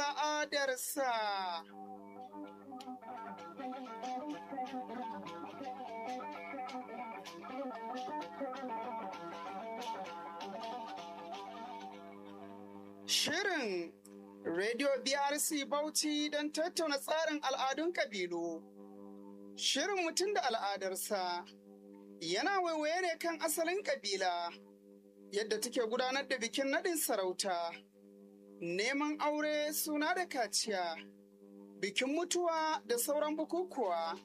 al'adarsa. Shirin Radio BRC Bauchi don tattauna tsarin al'adun kabilu. Shirin mutum da al'adarsa yana waiwaye ne kan asalin kabila, yadda take gudanar da bikin naɗin sarauta, neman aure suna da kaciya, bikin mutuwa da sauran bukukuwa.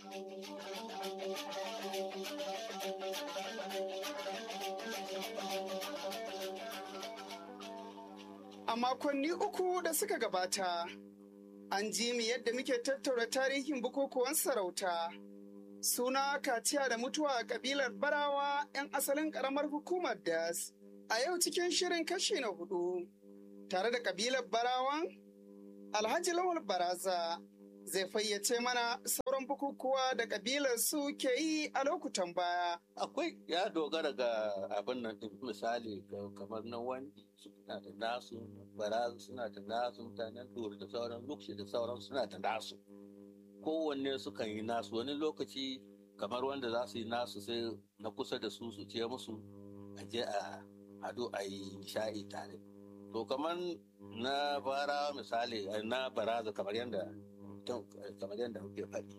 A makonni uku da suka gabata, an ji mu yadda muke tattaura tarihin bukukuwan sarauta. Suna kaciya da mutuwa a kabilar Barawa 'yan asalin ƙaramar hukumar Das. A yau cikin shirin kashi na hudu, tare da kabilar Barawan, Alhaji Lawal Baraza zai fayyace mana sauran bukukuwa da kabilar su ke yi a lokutan baya. akwai ya dogara ga abin nan din misali ga- kamar na wani suna da nasu barazu suna da nasu mutanen dori da sauran lukshi da sauran suna da nasu kowanne sukan yi nasu wani lokaci kamar wanda za su yi nasu sai na kusa da su su ce musu a je a hadu a yi nishaɗi tare to kamar na bara misali eh, na baraza kamar yadda kamar yadda muke faɗi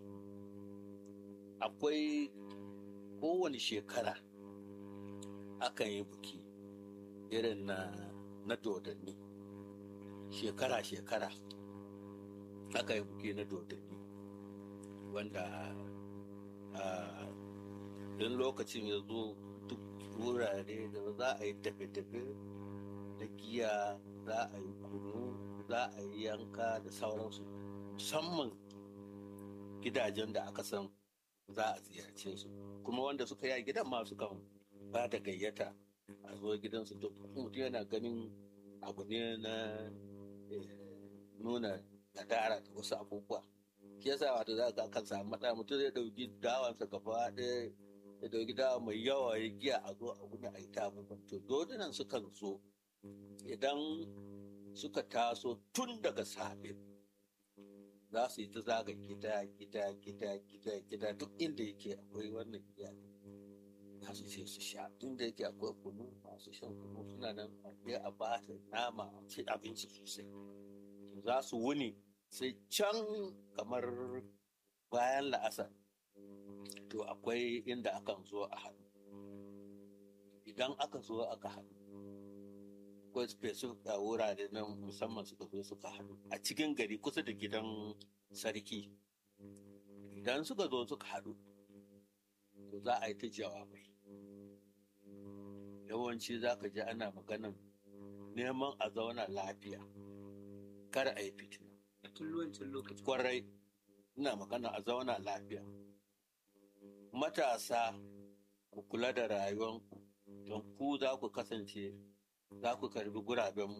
akwai kowane shekara akan yi buki irin na na dodanni shekara-shekara aka yi buki na dodanni wanda a don lokacin ya zo duk wurare da za a yi tafe-tafe da giya za a yi kunu za a yi yanka da sauransu musamman gidajen da aka san za a ziyarce su kuma wanda suka yi a gidan ma sukan ba da gayyata a zo gidansu duk mutum yana ganin abu ne na eh, nuna nadara da wasu abubuwa shi yasa wato za ka kan samu matsala mutum zai dauki dawansa gaba ɗaya ya dauki dawa mai yawa ya giya a zo a gudu a yi ta abubuwan to dodunan sukan zo idan suka taso tun daga safe za su yi ta zaga gida gida gida gida gida duk inda yake akwai wannan giya za su ce su sha tun da yake akwai kunu masu shan kunu suna nan a je a ba ta nama a ci abinci sosai To za su wuni sai can kamar bayan la'asar to akwai inda akan zo a haɗu idan aka zo aka haɗu akwai specific a wurare na musamman suka zo suka haɗu a cikin gari kusa da gidan sarki idan suka zo suka haɗu to za a yi ta jawabai yawanci za ka ji ana maganan neman a zauna lafiya kar a yi fitina a tun wancan lokaci kwarai ina magana a zauna lafiya matasa ku kula da rayuwanku don ku za ku kasance za ku karbi gurabenmu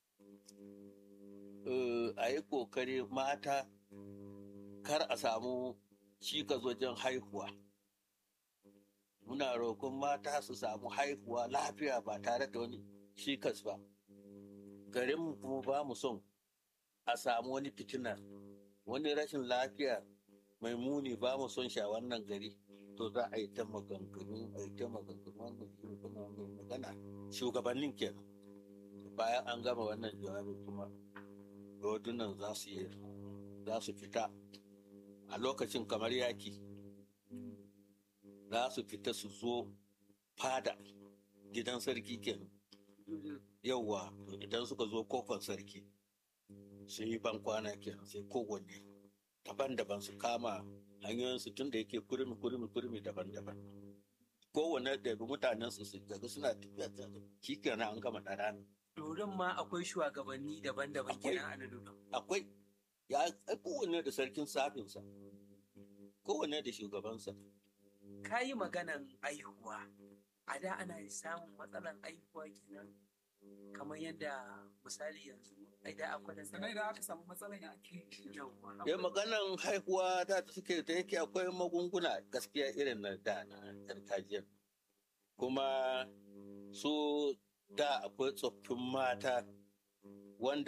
Eh, a yi kokari mata kar a samu cikas wajen haihuwa muna roƙon mata su samu haihuwa lafiya ba tare da wani cikas ba garinmu kuma ba mu son a samu wani fitina wani rashin lafiya mai muni ba mu son shi a wannan gari to za a yi ta maganganu a yi ta maganganu wannan shugaba mai magana shugabannin kenan bayan an gama wannan jawabin kuma rodunan za su yi za su fita a lokacin kamar yaki za su fita su zo fada gidan sarki kenan yauwa idan suka zo kofar sarki sun yi ban kwana kenan sai kowanne daban-daban su kama hanyoyinsu tun da yake kurmi kurmi kurmi daban-daban kowanne da mutanen su su daga suna tafiya tare shi kenan an gama da rana Doron ma akwai shugabanni daban-daban Akwai. kenan a na Doron. akwai ya ai kowanne da sarkin safinsa kowanne da shugabansa Ka yi maganan aihuwa. A da ana samun matsalan aihuwa kenan kamar yadda misali yanzu ai da akwai da sannan idan aka samu matsalan ya ake Yawwa. ya maganan haihuwa da ta suke da yake akwai magunguna gaskiya irin na da na gargajiya kuma su da akwai tsoffin mata wanda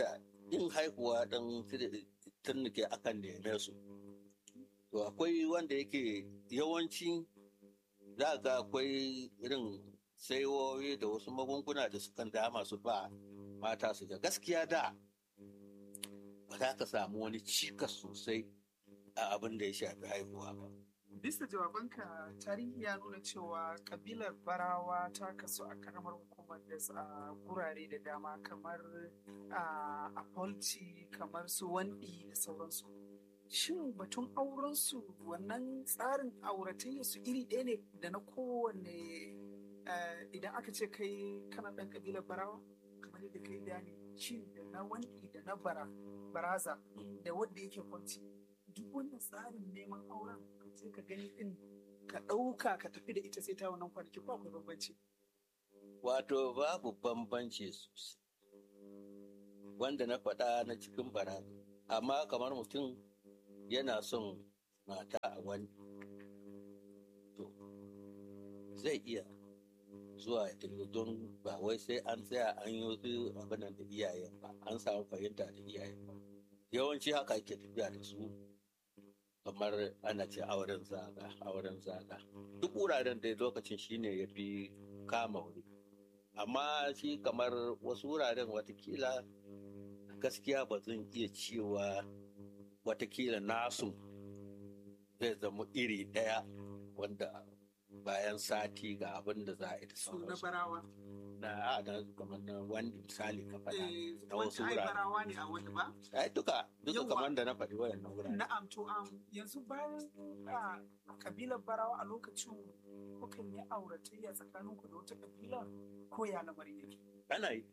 yin haihuwa ɗan turnike akan neme su to akwai wanda yake yawanci za ga akwai irin saiwoyi da wasu magunguna da sukan dama su ba mata su ga gaskiya da ba za ka samu wani cikas sosai a abin da ya shafi haihuwa ba Bisa jawabanka tarihi ya nuna cewa kabilar barawa ta kasu a karamar hukumar da a gurare da dama kamar a Apolci kamar su wandi da sauransu. Shin batun aurensu wannan tsarin auratayya su iri ɗaya ne da na kowanne idan aka ce kai kana ɗan kabilar barawa kamar yadda kai bayani shi da na wandi da na bara baraza da wanda yake kwanci duk wannan tsarin neman auren sai ka gani din ka ɗauka ka tafi da ita sai ta wannan kwanaki ko akwai bambanci. Wato babu bambanci sosai. Wanda na faɗa na cikin bara amma kamar mutum yana son mata a wani to zai iya zuwa ya tafi don ba wai sai an tsaya an yi wasu abin da iyayen ba an samu fahimta da iyayen ba yawanci haka ake tafiya da su kamar ana ce auren zaga auren zaga duk wuraren dai lokacin shine ya fi kama wuri amma shi kamar wasu wuraren watakila gaskiya ba zan iya cewa watakila nasu zai zama iri ɗaya wanda bayan sati ga abin da za a yi da Su na sauransu barawa. na na kamar na wani misali ka faɗa Eh, na wasu wancan ai wurare. barawa ne a wani ba? ai duka duka Yawwa. kamar da na faɗi wayannan wurare Na'am to am yanzu bayan a kabilar barawa a lokacin kukan yi auratayya tsakanin ku da wata kabila ko ya lamarin yake. ana yi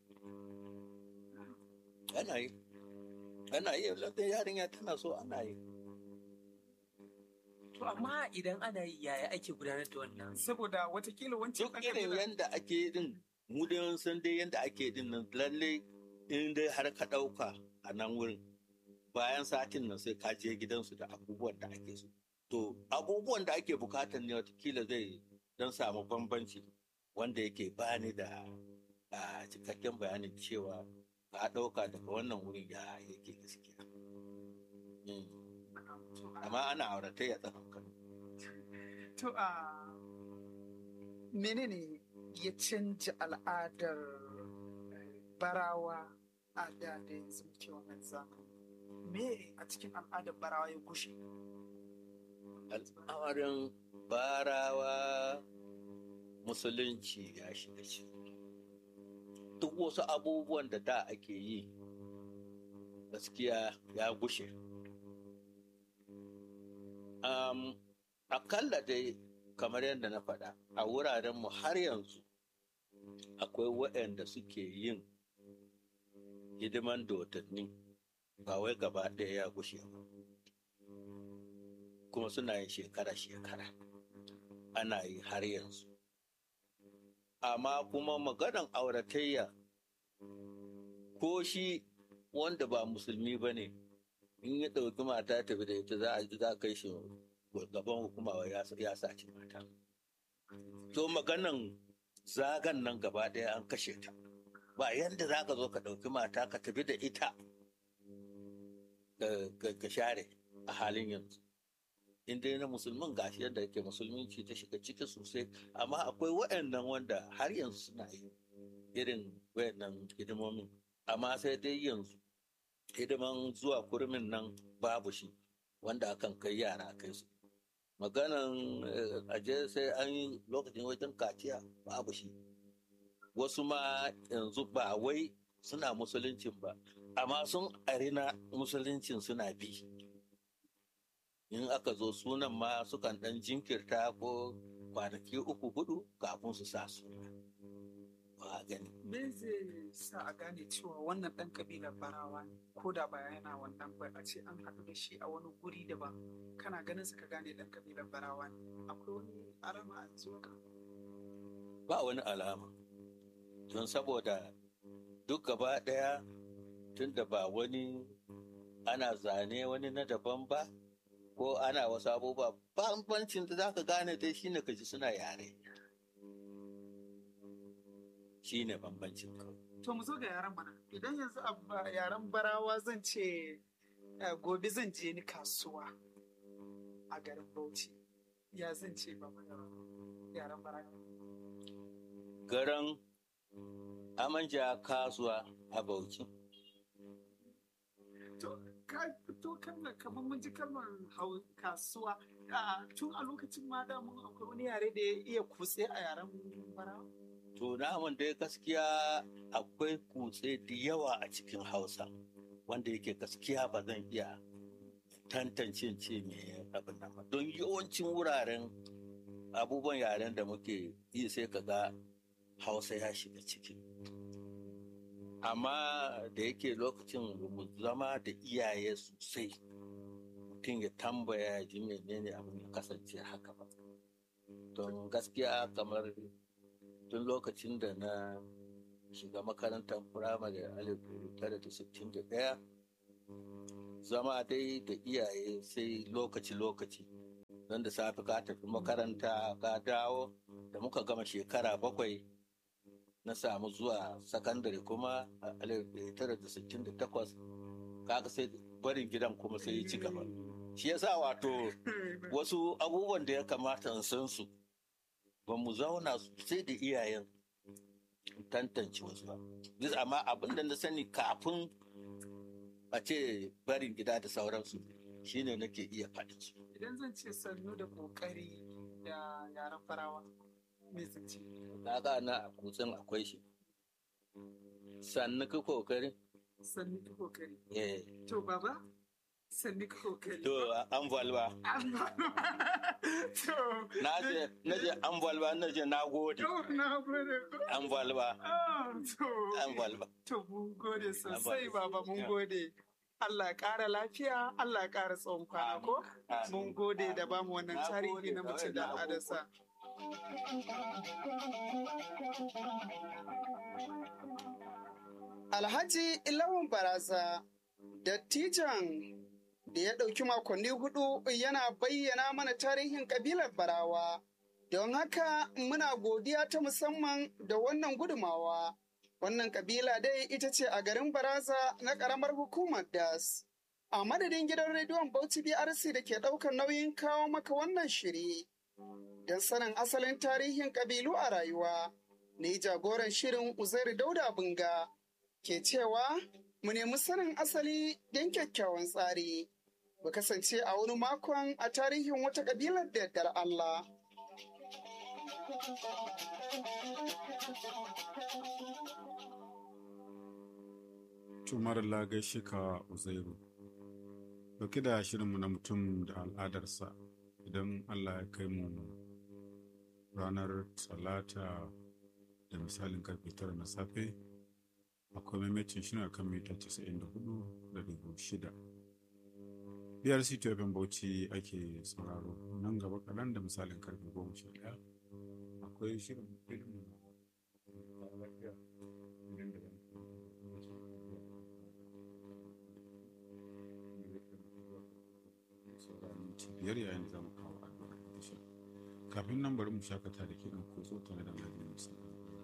ana yi ana yi lallai yarinya tana so ana yi To amma idan ana yi yaya ake gudanar da wannan? Saboda watakila wancan duk ɗan irin kabila yadda ake din mu dai mun san dai yadda ake din nan lalle in dai har ka ɗauka a nan wurin bayan satin nan sai ka je gidansu da abubuwan da ake so to abubuwan da ake bukatar ne watakila zai don samu bambanci wanda yake bani da a cikakken bayanin cewa ka ɗauka daga wannan wurin ya yake gaskiya Mm. amma ana auratayya tsakankan To a menene ya canja al'adar eh, barawa a da da yanzu muke wannan zamani? Me a cikin al'adar barawa ya gushe? al'amarin barawa musulunci ya shiga ciki duk wasu abubuwan da da ake yi gaskiya ya gushe um, akalla dai kamar yadda na faɗa a wurarenmu har yanzu akwai waɗanda suke yin hidiman dotanni ba wai gaba ɗaya ya gushe ba kuma suna yin shekara-shekara ana yi har yanzu amma kuma maganan auratayya ko shi wanda ba musulmi ba ne in ya ɗauki mata tafi da ita za a ji za a kai shi gaban hukuma wai ya ya sace mata to maganan zagan nan gaba ɗaya an kashe ta ba yanda za ka zo ka ɗauki mata ka tafi da ita ka- ka ka share a halin yanzu in dai na musulmin gashi yadda yake musulminci ta shiga ciki sosai amma akwai waɗannan wanda har yanzu suna yi irin waɗannan hidimomin amma sai dai yanzu hidiman zuwa kurmin nan babu shi wanda akan kai yara kai su maganan eh, aje sai an yi lokacin wajen kaciya babu shi wasu ma yanzu ba wai suna musuluncin ba amma sun arina musuluncin suna bi in aka zo sunan ma sukan ɗan jinkirta ko kwanaki uku hudu kafin su sa suna ba a gani Me zai sa a gane cewa wannan ɗan kabilar barawa ne ko da ba yana wannan ba a ce an haɗu da shi a wani guri daban kana ganin sa ka gane ɗan kabilar barawa ne akwai wani alama a zuwa ka ba wani alama don saboda duk gaba ɗaya tunda ba wani ana zane wani na daban ba ko ana wasu abubuwa bambancin da za ka gane dai shine ka ji suna yare shine bambancin kawai To mu zo ga yaran mana. Idan yanzu a ba- yaren barawa zan ce eh, gobe zan je ni kasuwa a garin Bauchi. Ya zan ce ba yaren barawa. garin amanja kasuwa a bauchi To ka fito kalmar kamar mun ji kalmar hau kasuwa. Ah, Tun a lokacin ma da mun akwai wani yare da ya iya kutse a yaren barawa. to namun dai gaskiya akwai kutse da yawa a cikin hausa wanda yake gaskiya ba zan iya tantance ce me abin nan ba don yawancin wuraren abubuwan yaren da muke yi sai ka ga hausa ya shiga ciki amma da yake lokacin ba mu zama da iyaye sosai mutum ya tambaya ya ji menene abin ya kasance haka ba don gaskiya kamar tun lokacin da na shiga makarantar firamare alif tara da sittin da ɗaya zama dai da iyaye sai lokaci-lokaci don da safe ka tafi makaranta ka dawo da muka gama shekara bakwai na samu zuwa sakandare kuma a alif tara da sittin da takwas kaga sai barin gidan kuma sai ya ci gaba shi yasa wato wasu abubuwan da ya kamata in san su ba mu zauna sai da iyayen tantance wasu ba Bisa amma abin da na sani kafin a ce barin gida da sauransu shine nake iya faɗi su Idan zan ce sannu da kokari da yaren barawa. Me zan ce? kaga na a kutsen akwai shi sannu ka kokari Sannu da kokari. eh To baba, sannu ka kokari. to an valba To, na je na je an valba na je na gode to na gode. an valba Ah, To, an valba to mun gode sosai Abba. baba mun gode. Allah ya ƙara lafiya, Allah ya ƙara tsawon kwana ko? Mun gode da bamu wannan Na tarihi gode na da mutum da wayannan al'adarsa. Alhaji Ilawan Baraza, dattijan da ya ɗauki makonni hudu yana bayyana mana tarihin ƙabilar Barawa. Don haka muna godiya ta musamman da wannan gudumawa. Wannan ƙabila dai ita ce a garin Baraza na ƙaramar hukumar Das. A madadin gidan rediyon Bauchi BRC da ke ɗaukar nauyin kawo maka wannan shiri. Don sanin asalin tarihin ƙabilu a rayuwa, ni jagoran shirin Uzairu Dauda Bunga ke cewa mu nemi sanin asali don kyakkyawan tsari. Mu kasance a wani makon a tarihin wata ƙabilar da yardar Allah. Tumar gaishe ka Uzairu. Dauki da shirinmu na mutum da al'adarsa idan Allah ya kai mu ranar talata da misalin karfe tara na safe akwai maimacin shi a kan mita 94 da dubu shida. BRC Tofin Bauchi ake sauraro nan gaba kaɗan da misalin karfe goma sha ɗaya akwai shirin filin lafiya idan da biyar yayin da za mu kawo addu'ar ƙarshe kafin nan bari mu shakata da kiɗan ko tare da lafiyar musamman